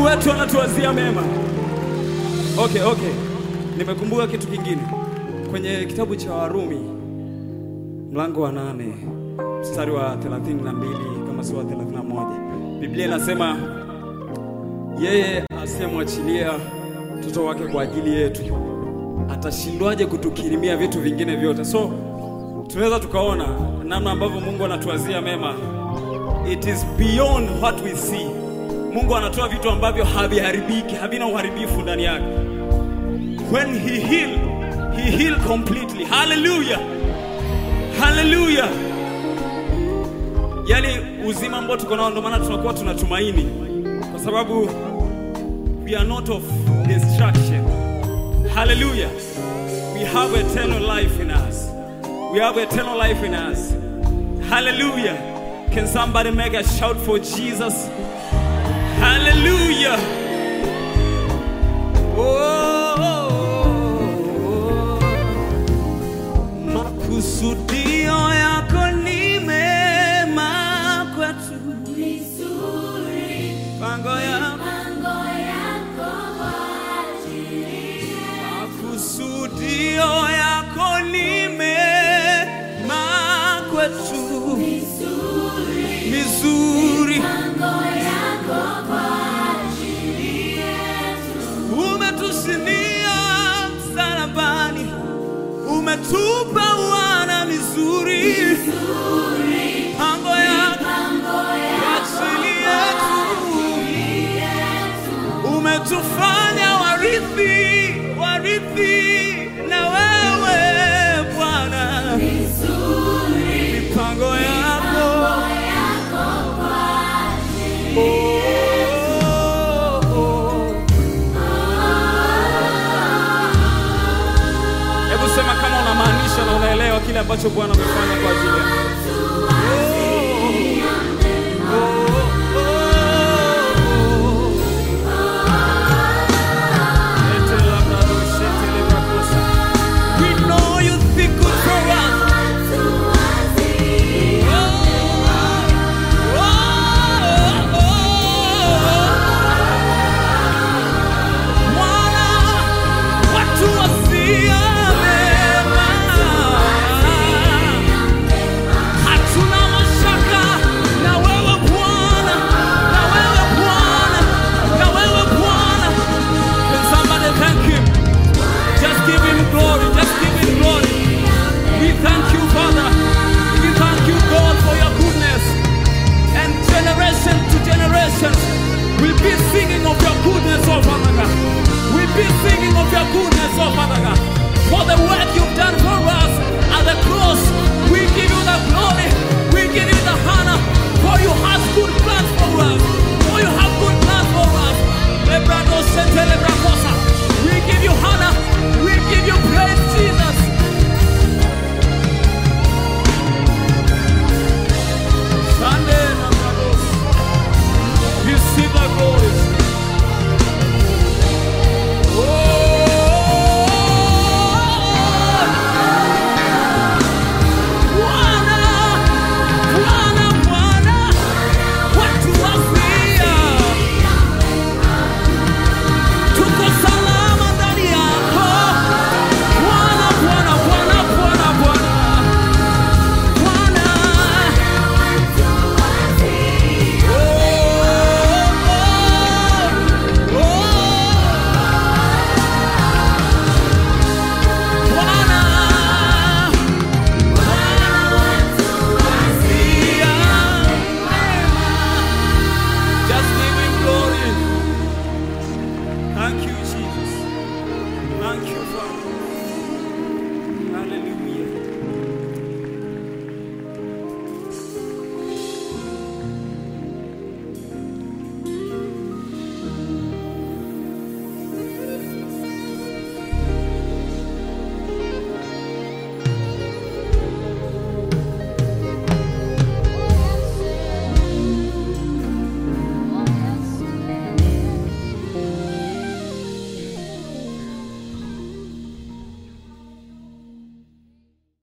wetu anatuwazia mema. Okay, okay. Nimekumbuka kitu kingine kwenye kitabu cha Warumi mlango wa nane mstari wa 32 kama si wa 31, Biblia inasema yeye asiyemwachilia mtoto wake kwa ajili yetu atashindwaje kutukirimia vitu vingine vyote? So tunaweza tukaona namna ambavyo Mungu anatuwazia mema. It is beyond what we see. Mungu anatoa vitu ambavyo haviharibiki, havina uharibifu ndani yake. When he heal, he heal completely. Hallelujah. Hallelujah. Yaani uzima ambao tuko nao ndio maana tunakuwa tunatumaini kwa sababu we are not of destruction. Hallelujah. We have eternal life in us. We have eternal life in us. Hallelujah. Can somebody make a shout for Jesus? Hallelujah. Oh, makusudio yako ni mema kwetu. Pango yako makusudio yako ni mema kwetu. Mizuri. Umetusinia msalabani, umetupa wana mizuri, pango yako kwa ajili yetu, umetufanya warithi, warithi na wewe Bwana, mipango yako Oh, oh. Hebu sema kama unamaanisha na unaelewa kile ambacho Bwana amefanya kwa ajili yako. We know you think good for us. Bwana, watu wasia mema. Hatuna mashaka na wewe Bwana, na wewe Bwana, na wewe Bwana. Can somebody thank him? Just give him glory, just give him glory. We thank you, Father. We thank you, God, for your goodness. And generation to generation will be singing of your goodness, oh Father God. We'll be singing of your goodness, oh Father God. For the work you've done